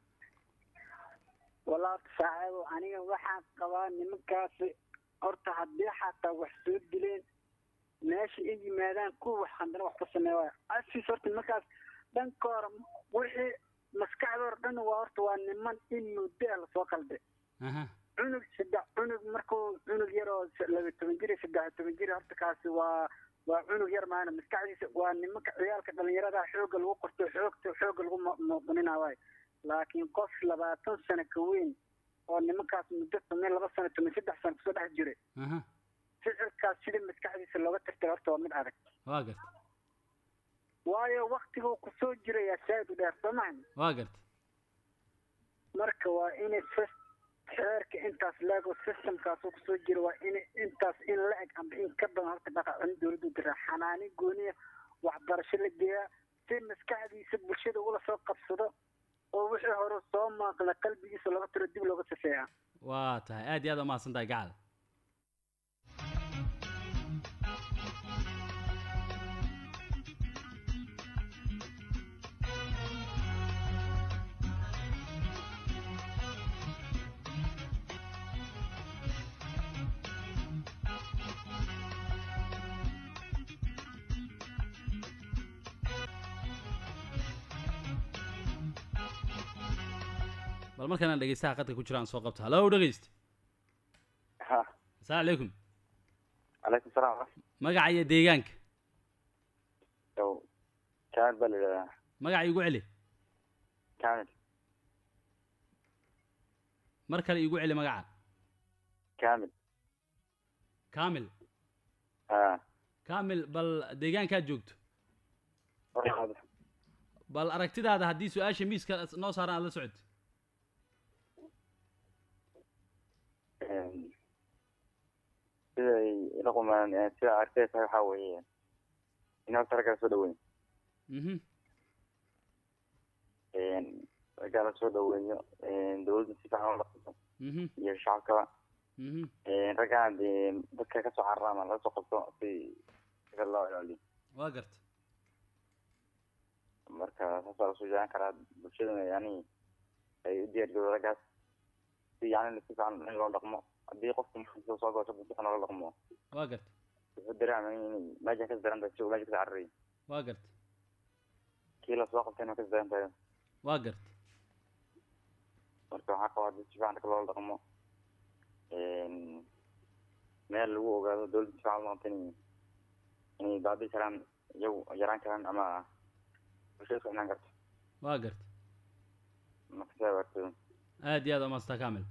F: walaal saaxiibo aniga waxaan qabaa nimankaasi horta haddii xataa wax soo dileen meesha ay yimaadaan kuwa wax handana wax ku sameeya waaya asis horta nimankaas dhanka hore wixii maskaxdoor dhan waa horta waa niman in muddo ah lasoo qalday
A: aha
F: cunug saddex cunug markuu cunug yar oo s- laba toban jir iyo saddex iyo toban jir horta kaasi waa waa cunug yar maana maskaxdiisa waa nimanka ciyaalka dhalinyarada xooga lagu qorto xoogta xooga lagu mu- muuqanina waayo laakiin qof labaatan sano ka weyn oo nimankaas muddo toban laba sano toban saddex sano kusoo dhex jiray
A: aha
F: ficilkaas sida maskaxdiisa looga tirtay horta waa mid adag
A: waa garta
F: waayo waktiga kusoo jirayaa shaahid u dheer soo mahan
A: waa garta
F: marka waa inay sis- xeerka intaas leego systemkaasoo kusoo jira waa in intaas in la eg amba in ka badan horta dhaqaacin dowladdu dira xanaani gooniya waxbarasho la geeyaa si maskaxdiisa bulshada ula soo qabsado oo wixii hore soo maaqla qalbigiisa looga tiro dib looga sifeeyaa
A: waa tahay aad iyo aad umahadsan tahay gacal bal markaan dhegeystaha qadka ku jiraan soo qabta hallo dhegeyst
G: ha
A: asalaamu calaykum
G: calaykum salaam
A: magaca iyo deegaanka
G: yow kaamil baa la yidhahdaa
A: magaca igu celi
G: kaamil
A: mar kale igu celi magaca
G: kaamil
A: kamil
G: ha
A: kamil bal deegaankaad joogto
G: warqaada
A: bal aragtidaada haddii su-aasha miiska noo saaran aad la socod
G: siday ila qumaan sida arkay tahay waxaa weeye in horta raggaa soo dhaweyn
A: mhm
G: raggaa la soo dhaweeyo dowladda si fiican ula qabto
A: mhm
G: iyo shacabkaba
A: mhm
G: raggaan dee dadka kasoo cararaama laga soo qabto si sida loo ilaaliyo
A: waa garta
G: marka saasaa lasoo jeclaan karaa bulshadana yani ay u diyaar garoodo raggaas si yani si fiican in loo dhaqmo haddii qofka markiisa soo goosho si fiican loola dhaqmo
A: waa garta
G: wuxuu dareemay in meesha ka daran tahay si uu meesha ka cararayo
A: waa garta
G: kii lasoo qabtayna ka daran tahay
A: waa garta
G: marka waxaa qabaa dad si fiican dadka loola dhaqmo meel lagu ogaado dowladda si fiican loo qabta inay inay baabi karaan iyagu yaraan karaan ama bulshada isku xidhnaan karto
A: waa garta
G: marka sidaa waartooda
A: aad iyo aad umahadsantaa kamil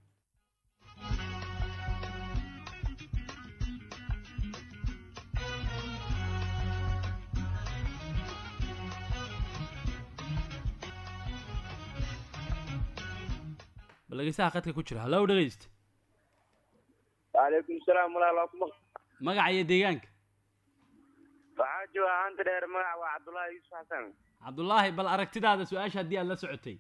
A: bal dhegeystaha qadka ku jira hallo dhegeyst
F: waalaikum salaam walaal kuma
A: magaca iyo deegaanka
F: waxaa jooga hanta dheer magac waa cabdullaahi yuusuf xasan
A: cabdullaahi bal aragtidaada su-aasha haddii aad la socotay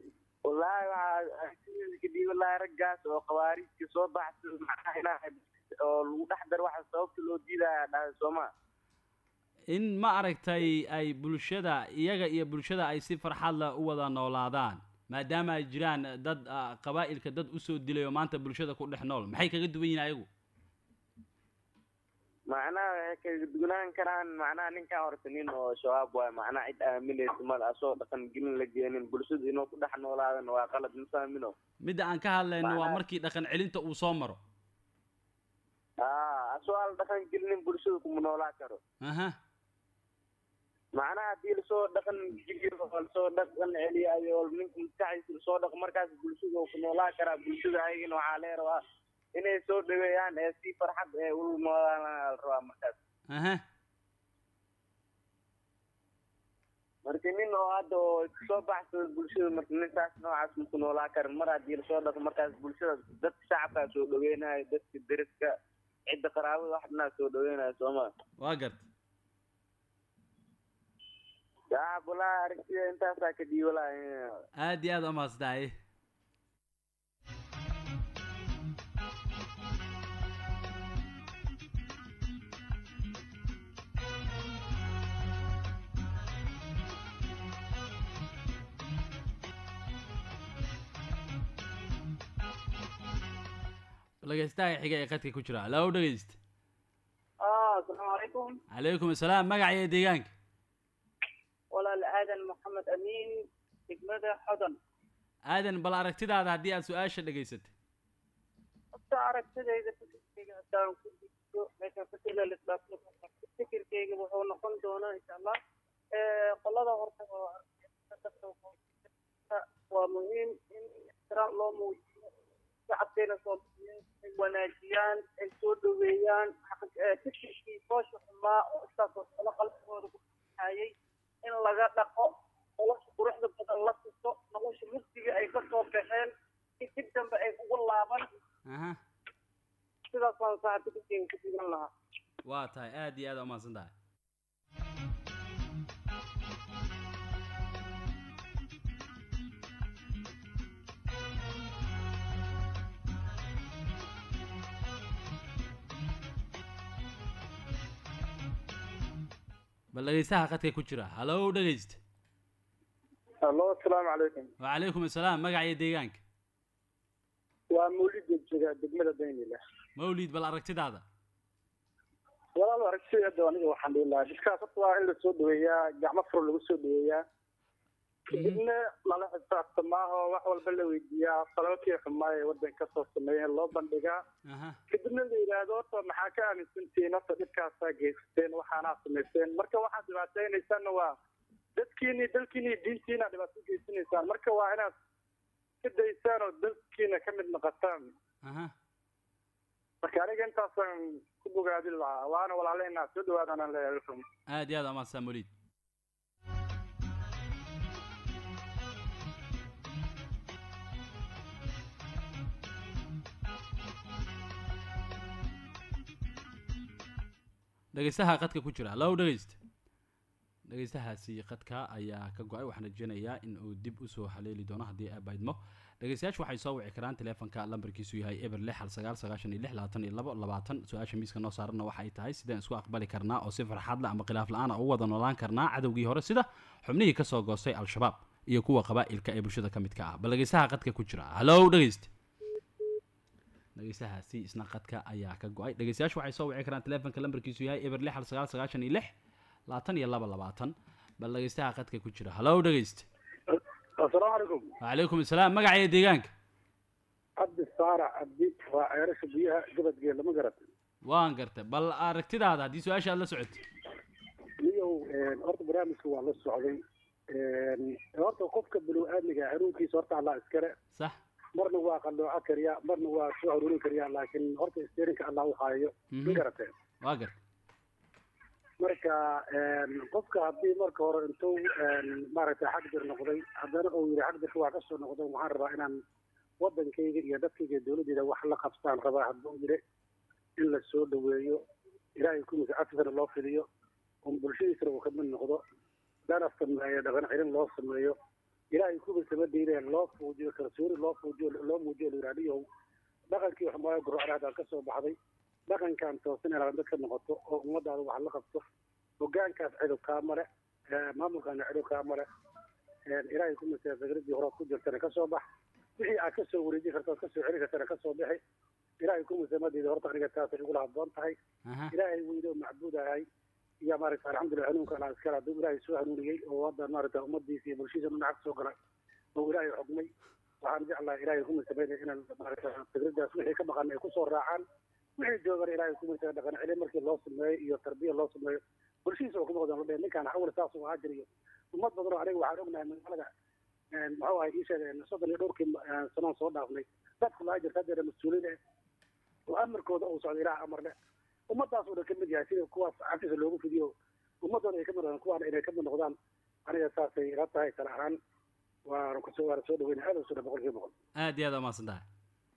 F: wallaahi waxaa kadib wallaahi raggaas oo khawaarijka soo baxsa macnaha ilaahay
H: oo lagu dhex daro waxa sababta loo diidaya dhahay sooma
A: in ma aragtay ay bulshada iyaga iyo bulshada ay si farxad leh u wada noolaadaan maadaama ay jiraan dad ah, qabaa'ilka dad usoo dilay oo maanta bulshada ku dhex nool maxay kaga duwan yihin ayagu
H: macnaha waxay kaga dugnaan karaan macnaha ninkan horta nin oo shabaab waay macnaha cid aaminaysa male asoo dhaqan gelin la geenin bulshada inuu ku dhex noolaadan waa qalad mafaamino
A: midda aan ka hadlayno waa
H: Macnaha-
A: markii dhaqan celinta uu soo maro
H: aa asoo aan dhaqan gelinin bulshada kuma noolaa karo
A: aha
H: macnaha haddii lasoo dhaqan geliyo oo lasoo dhaqan celiyo ayo ninka maskaxdiisa lasoo dhaqo markaas bulshada uu ku noolaa karaa bulshada ayagana waxaa laga rabaa inay soo dhaweeyaan ee si farxad ee u noolaan la rabaa markaas
A: aha
H: marka nin oo hadda oo soo baxsada bulshada marka ninkaas noocaas maku noolaa karin mar haddii lasoo dhaqo markaas bulshada dadka shacabkaa soo dhaweynayo dadka deriska cidda qaraabada wax dhanaa soo dhaweynayo sooma
A: waa garta
H: yaa walaa aragtida intaasaa ka dhiiwalaa
A: aad iyo aad umahadsantahay dhegeystaha xiga ee qadka ku jira hallo dhegeyst
I: asalaamu calaykum
A: calaykum assalaam magaca iyo deegaanka
I: walaal aadan maxamed amiin degmada xodan
A: aadan bal aragtidaada haddii aad su-aasha dhegaysatay
I: horta aragtidayda fikirkeyga haddaan ku digto meeshaan fikirla lisdhaafto fikirkeyga wuxuu noqon doonaa insha allah qolada horta oo waa muhiim in ixtiraam loo muujiyo shacabkeena soomaaliyeed ay wanaajiyaan ay soo dhaweeyaan fikirkii foosha xumaa oo intaas oo kale qalbigooda ku hayay in laga dhaqo nolosha quruxda badan la tuso nolosha mugdiga ay ka soo baxeen si dib dambe ay ugu laaban
A: aha
I: sidaas baan saxa fikirkeyga ku digan lahaa
A: waa tahay aad iyo aad aa umahadsan tahay bal dhegeystaha qadka ku jira hallo dhegeyst
J: allo asalaamu calaykum
A: wacalaykum assalaam magaca iyo deegaanka
J: waa mawlid jooga degmada daynile
A: mawlid bal aragtidaada
J: walaal aragtida aniga waxaan dhihi lahaa dadkaas horta waa in lasoo dhaweeyaa gacmo furo lagu soo dhaweeyaa kadibna lala xisaabtamaaho wax walba la weydiiyaa falabakii xumaa ee waddanka kasoo sameeyeen loo bandhigaa
A: aha
J: kadibna la yidhaahdo horta maxaa ka aaminsantihiin horta dhibkaasaa geysateen waxaanaa samayseen marka waxaad dhibaataynaysaanna waa dadkiini dalkiini iyo diintiina dhibaato geysanaysaan marka waa inaad ka daysaan oo dalkiina ka mid noqotaan
A: aha
J: marka aniga intaasaan ku bogaadin lahaa waana walaalehena soo dhawaadaan leeyahay
A: aad iyo aad aa umahadsan mawlid dhegeystaha qadka ku jira hallo dhegeyst dhegeystahaasi qadka ayaa ka go-ay waxaan rajeynayaa in uu dib usoo haleeli doono haddii aabaydmo dhegeystayaashu waxay soo wici karaan teleefonka lambarkiisu yahay eber lix hal sagaal sagaashan iyo lix labaatan iyo labo labaatan su-aasha miiska noo saaranna waxa ay tahay sideen isku aqbali karnaa oo si farxad la ama khilaaf la-aan a ugu wada noolaan karnaa cadowgii hore sida xubnihii kasoo goostay al-shabaab iyo kuwa qabaa'ilka ee bulshada ka midka ah bal dhegeystaha qadka ku jira hallo dhegeyst dhegeystahaasi isna qadka ayaa ka go-ay dhegeystayaashu waxay soo wici karaan teleefonka lambarkiisu yahay eber lix hal sagaal sagaashan iyo lix labaatan iyo laba labaatan bal dhegeystaha qadka ku jira hallo dhegeyst
J: asalaamu calaykum
A: wacalaykum assalaam magaca iyo deegaanka
J: cabdi saarac cabdi waa ceerasha biyaha gabadgeed lama garat
A: waan gartay bal aragtidaada haddii su-aasha aad la socotay
J: niyow horta barnaamijka waa la socday horta qofka binu aadmiga xanuunkiisa horta allah iskale
A: sax
J: marna waa qallooco kariya marna waa soo haruurin kariya laakiin horta isteerinka allah u haayo ma garateen
A: waa gartay
J: marka qofka haddii marka hore intuu maaragtay xagdir noqday haddana uu yidhi xagdirka waa kasoo noqday waxaan rabaa inaan waddankayga iyo dadkayga dowladdeeda wax la qabsaan rabaa hadduu yidhi in la soo dhaweeyo ilaahay kumisa cafisana loo fidiyo un bulshadiisana uu kamid noqdo lana sameeyo dhaqan celin loo sameeyo ilaahay kumisa ma diideen loo fuujiyo kalsooni loo fuujiyo loo muujiyo la yidhahdiyo dhaqankii xumaayo gurocda haddaan kasoo baxday dhaqankan toosan inaad dad ka noqoto oo ummadaada wax la qabto hogaankaas cidow kaa male maamulkaana cidow kaa male ilaahay ku masee fikradii horead ku jirtana ka soo bax wixii aad kasoo wareejin karto oad kasoo celin kartana kasoo bixi ilaahay ku masamadeeda horta aniga taasay igula habboon tahay ilaahay weyne oo macbuud ahay iyo maaragta alxamdulilah hanuunka ala iskale hadduu ilaahay soo hanuuniyey oo hadda maaragta ummadiisa iyo bulshadiisa dhinaca soo galay oo ilaahay xugmay waxaan jeclahay ilaahay ku masameynaya inaan maaragta fikradaas wixii ka maqan ay kusoo raacaan wixii joogana ilaahay ku masee dhaqan celin markii loo sameeyo iyo tarbiya loo sameeyo bulshadiisa oo ku noqdaan la dheh ninkaan awal saas uu ahaa jiriyo ummad badan oo aniga waxaan ognahay magaalada muxuu ahay ii sheegay soddon iyo dhowrkii sanoon soo dhaafnay dadku laa jirta haddeera mas-uuliin eh oo amarkooda uu socdo ilaah amar leh ummadaas oo dhan kamid yahay sida kuwaas cafisa loogu fidiyo ummadooda ay kamid noqdaan kuwaana inay kamid noqdaan aniga saasay ila tahay tala ahaan waana kusoo waana soo dhaweynay aad usoo dhan boqol kiiba boqol
A: aad iyo aad umahadsan tahay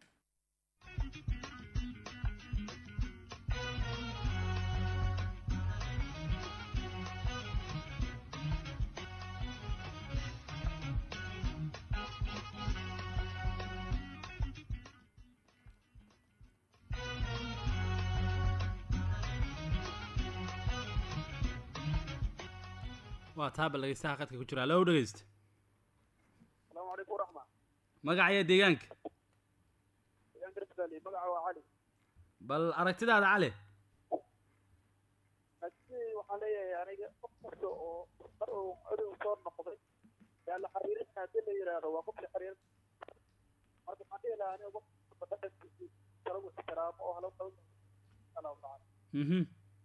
A: waa taaba dhegeystaha qadka ku jira allo dhegeysta
K: asalaamu calaykum waraxma
A: magacaya deegaanka
K: deegaanka rabsali magaca waa cali
A: bal aragtidaada cali
K: laakiin waxaan leeyahay aniga qof kasta oo mar uu cadow soo noqday yaa la xiriirin haddii la yidhaahdo waa qof la xiriirin marka waxaan dhihi lahaa aniga qofka dhaqankiisa kalagu ixtiraamo oo hala qaban allahu tacala
A: mhm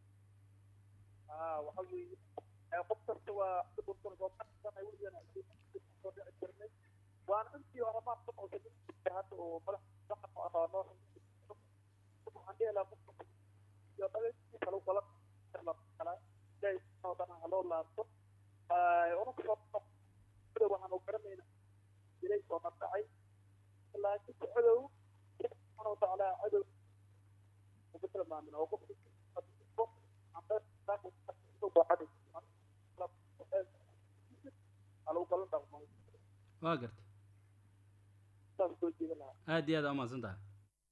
K: aa waxa weeye qof kasta waa burbursan soo baxsanay weligan soo dhici jirnay waana intii hore maa soo noqday hadda oo madax dhaqan u aqaano waxaan dhihi lahaa qofka iyo dhaqankiisa kala kala kala ilaahay subxaana wataala ha loo laabto unaka cadow waxaan u garanayna ilay soo nardhacay laakiin cadow subxaana watacaala cadow uga tilmaamin oo qofka
A: waa garta aad iyo aad aa umahadsan tahay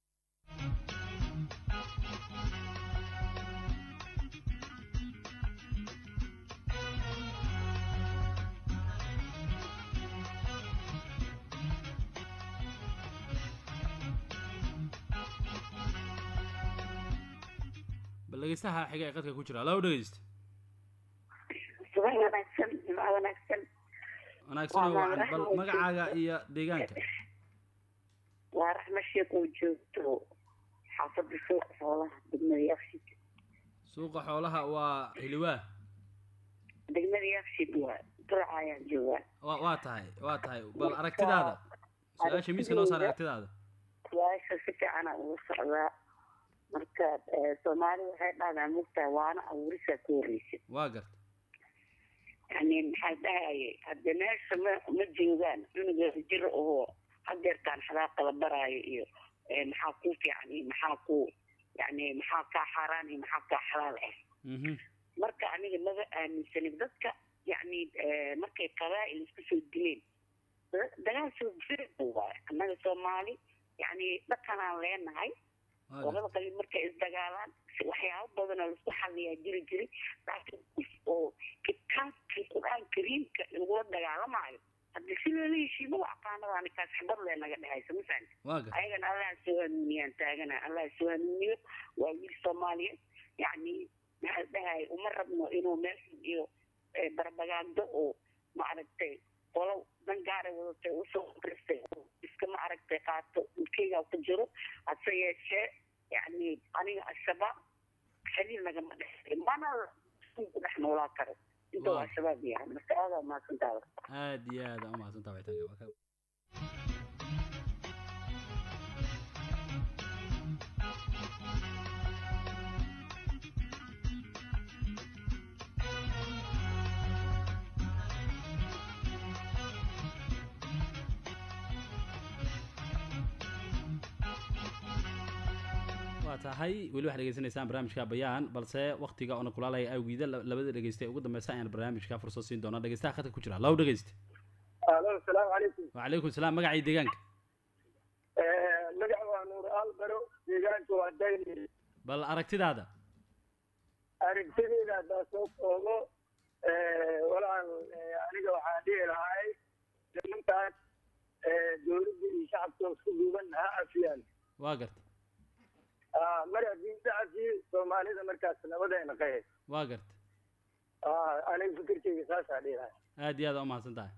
A: bal dhegeystaha xiga ee qadka ku jira allo dhegeysta
L: subax wanaagsan jimco wanaagsan
A: wanaagsan oo wacan bal magacaaga iyo deegaanka
L: waa raxma sheekh oo joogto xaafadda suuqa xoolaha degmada yakshid
A: suuqa xoolaha waa hiliwaa
L: degmada yakshid waa duraca ayaan joogaa
A: wa waa tahay waa tahay bal aragtidaada su-aasha miiska noo saar aragtidaada
L: su-aasha si fiicana ugu socdaa marka soomaali waxay dhahdaa mugtaa waana abuurisaa ka horreysa
A: waa garta
L: yani maxaa dhahaye hadde meesha ma ma joogaan cunuga jir oo hadeertaan xadaaqa la baraayo iyo maxaa ku fiican iyo maxaa ku yani maxaa kaa xaaraan iyo maxaa kaa xalaal ah marka aniga maba aaminsanin dadka yani markay qabaa'il isku soo dileen dagaal soo jira waay annaga soomaali yani dhaqanaan leenahay labada qabiil markay isdagaalaan waxyaabo badanoo laisku xaliyaa jiri jiray laakiin qof oo kitaabkii qur-aan kariimka lagula dagaalamaayo haddi si loola heshiimo waa aqaanadaani kaas xabad lee naga dhehaysa masan ayagana allah soo hanuuniyaan taagana allah soo hanuuniyo waa wiil soomaaliyeed yacni maxaa dhahay uma rabno inuu meeshan iyo barbagaando oo maaragtay qolo dan gaaray wadatay usoo kristay iska ma aragtay qaato ilkeygaa ku jiro hase yeeshee yani aniga al-shabaab xiriir nagama dhexay mana ku dhex noolaa karo inta uu al-shabaab yahay marka aadaa mahadsantaada
A: aad iyo aad aa umahadsantaa wixitaanka waa ka waa tahay weli waxaad dhegeysanaysaan barnaamijka bayaan balse waktiga oona kulaalaya awgiida labada dhegeysta ee ugu dambeysa ayaan barnaamijka fursad siin doona dhegeystaha khadka ku jira law dhegeysta
K: alo asalaamu calaykum
A: wacalaykum salaam magacii deegaanka
K: magaca waa nuur albaro deegaanka waa dayni
A: bal aragtidaada
M: aragtideeda haddaa soo koobo walaal eh, aniga waxaan dhihi lahay nimankaas eh, dowladda iyo shacabka isku duuban ha afiyaan
A: waa garta
M: Ah, mar haddii shacabkii soomaalida markaas nabadayna qahe
A: waa garta
M: aniga fikirkeyga saasaa dhihi lahay
A: aad iyo aad aa umahadsan tahay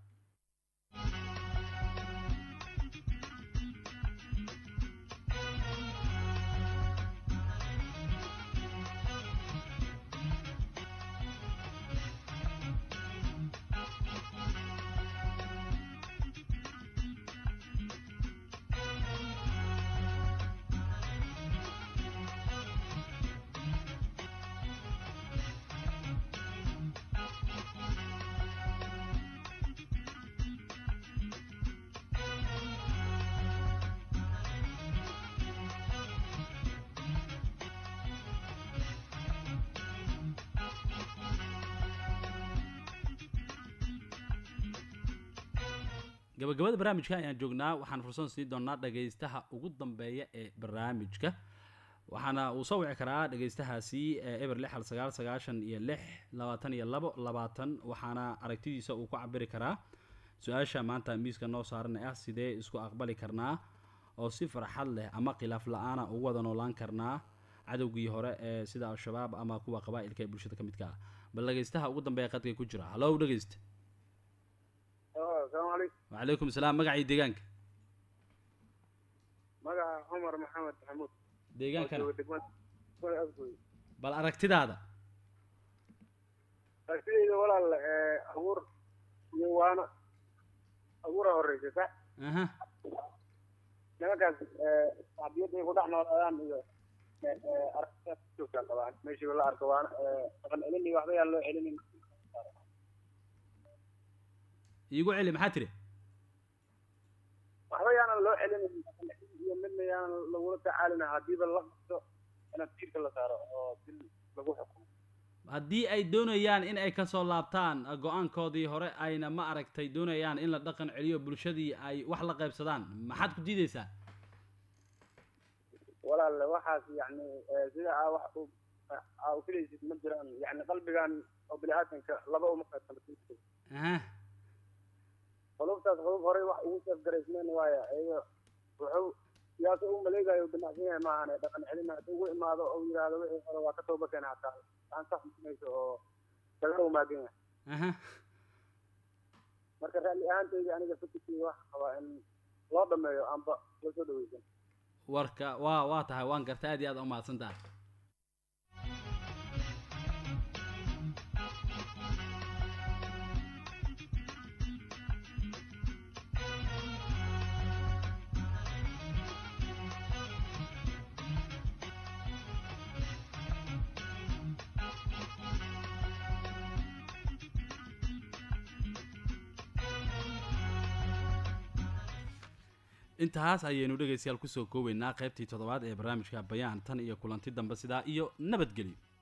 A: gabagabada barnaamijka ayaan joognaa waxaan fursad siin doonaa dhagaystaha ugu dambeeya ee barnaamijka waxaana uu soo wici karaa dhagaystahaasi ee eber lix hal sagaal sagaashan iyo lix labaatan iyo labo labaatan waxaana aragtidiisa uu ku cabiri karaa su-aasha maanta miiska noo saaran ee ah sidee isku aqbali karnaa oo si farxad leh ama khilaaf la-aana ugu wada noolaan karnaa cadowgii hore ee sida al-shabaab ama kuwa qabaa'ilka ee bulshada ka midka ah bal dhagaystaha ugu dambeeya qadka ku jira hallow dhagaysta
M: asalaamu calaykum
A: wacalaykum salaam magacii deegaanka
M: magaca cumar maxamed maxamuud
A: deegaankana
M: oo jooga degmada degmada afgoy
A: bal aragtidaada
M: aragtidayda walaal eh, abuur iyo waana abuura horeysa sax
A: aha
M: nimankaas eh, shacbiyadda ay ku dhex noolaadaan iyo eh, eh, aragtidaas ku joogtaa qabaan meeshiiba la arko waana eh, dhaqan celin iyo waxba yaan loo celinin
A: iigu celi maxaa tiri
M: waxba yaanan loo celinin dhaqan celin iyo midna yaanan lagula tacaalina haddiiba la qabto inaad tiirka la saaro oo dil lagu xukumo
A: haddii ay doonayaan in ay kasoo laabtaan uh, go-aankoodii hore ayna ma aragtay doonayaan in la dhaqan celiyo bulshadii ay wax la qaybsadaan maxaad ku diideysaa
M: walaal waxaas yani eh, sida aa wax u aa u filaysid ma jiraan yani qalbigan oo bini aadanka laba uma qaybsano
A: aha
M: qulubtaas qulub horey wax ugu safgaraysmeen waaya iyaga wuxuu siyaasa u maleegayo ganacsan yahay maahane dhaqan celin haddii ugu imaado oo yidhaahdo wixii hore waa ka tooba keena hataa aan sax mayso oo kaga umaagan yahay
A: aha
M: marka raalli ahaantayda aniga fikirkeyga waxa qabaa in loo dhameeyo amba la soo dhaweysan
A: warka waa waa tahay waan garta aad iyo aad umahadsan tahay intaas ayaynu dhegaystayaal kusoo koobeynaa qaybtii toddobaad ee barnaamijka bayaan tan iyo kulanti dambe sidaa iyo nabadgelyo